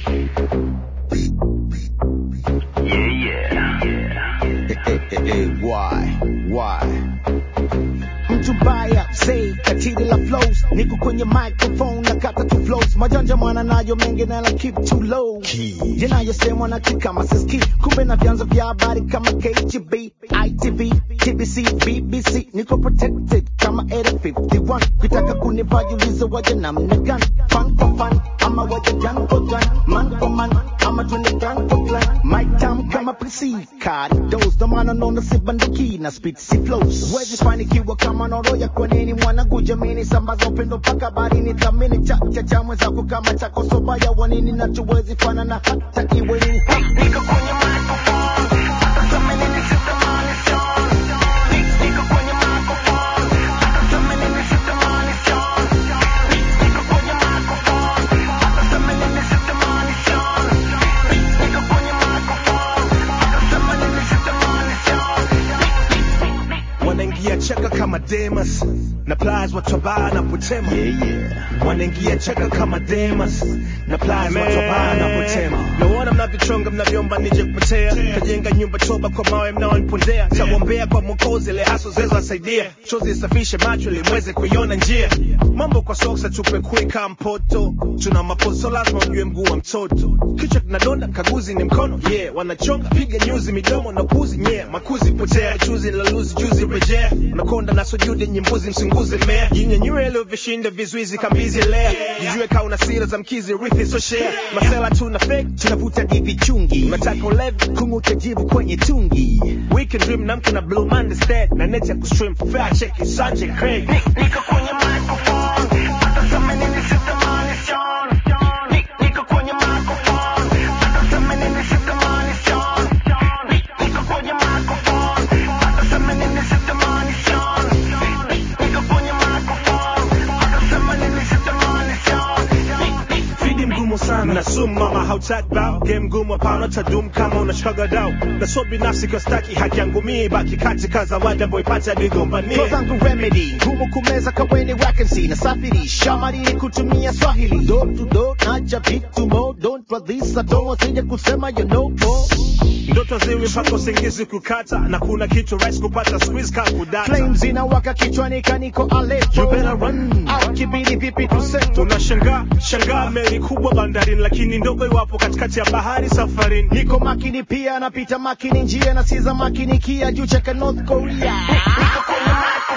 Yeah, yeah. Eh, eh, eh, why? Why? mtu mbaya say katili la flows niko kwenye microphone na kata tu flows majanja mwana nayo mengi na la keep too low Key. yanayosemwa na kama siski kumbe na vyanzo vya habari kama KGB, ITV, TBC, BBC niko protected kama Area 51 kitaka kunivajuliza waje namna gani fan for fan ama waje gun for gun man for man ama twende gang for clan mic time kama PC card dose ndo maana naona si banduki na speed si flows wezi fanikiwa kama noroya kwa nini mwanangu jamini sambaza upendo mpaka barini thamini cha cha cha mwenzako kama chako sobaya wanini nachuwezi fana na hata iwe nini Niko kwenye microphone. Hata sema nini sitamani Sean. Ni- niko kwenye microphone. Hata sema nini sitamani Sean. Ni- niko kwenye microphone. Hata sema nini sitamani Sean. Ni- niko kwenye microphone. Hata sema nini sitamani Sean. wanaingia cheka kama Demas na plies watobaa na kutema yeah yeah wanaingia cheka kama Demas na plies watobaa na kutema naona mnavyochonga mnavyoomba nije kupotea kajenga nyumba choba kwa mawe mnaonipondea tawombea kwa mwokozi ile haso zezo asaidia chozi isafishe macho ili mweze kuiona njia mambo kwa soksa tupe kuika mpoto tuna maposo lazima ujue mguu wa mtoto kichwa kinadonda kaguzi ni mkono yeah wanachonga piga nyuzi midomo na puzi yeah makuzi potea chuzi la luzi juzi rejea unakonda na sujudi nyimbuzi msunguzi mmea jinyanyue leo vishinda vizuizi kambizi lea jijue kaa una sira za mkizi rithi so share masela tuna fake tunavuta divi chungi unataka ulevi kung'uta jivu kwenye tungi weekend dream namke na blue monday stat na net ya kustream fair check it sanje craig Niko kwenye microphone. Hata sema nini sitamani Sean. Ni- niko kwenye microphone. Hata sema nini sitamani Sean. Ni- niko kwenye microphone. Hata sema nini sitamani Sean. Ni- niko kwenye microphone. Hata sema nini sitamani Sean. Ni- ni- Fidi mgumu sana na sumu mama hautaki bao game ngumu hapana tadum kama unashikaga dau na so binafsi kwa staki haki yangu mii baki katika zawadi ambayo ipata nigombanie Flow zangu remedy ngumu kumeza kaweni vacancy na safiri shamarini kutumia swahili door to door nacha vitu mo don't release atomo sije kusema you know more ndoto ziwi mpaka usingizi kukata na kuna kitu rahisi kupata squeeze ka kudata flames inawaka kichwani kaniko You alepo better run. au kibidi vipi tuseto unashangaa shangaa meli kubwa bandarini lakini ndogo iwapo katikati ya bahari safarini niko makini pia napita makini njia na siza makini kia juu cheka north korea niko kwenye microphone.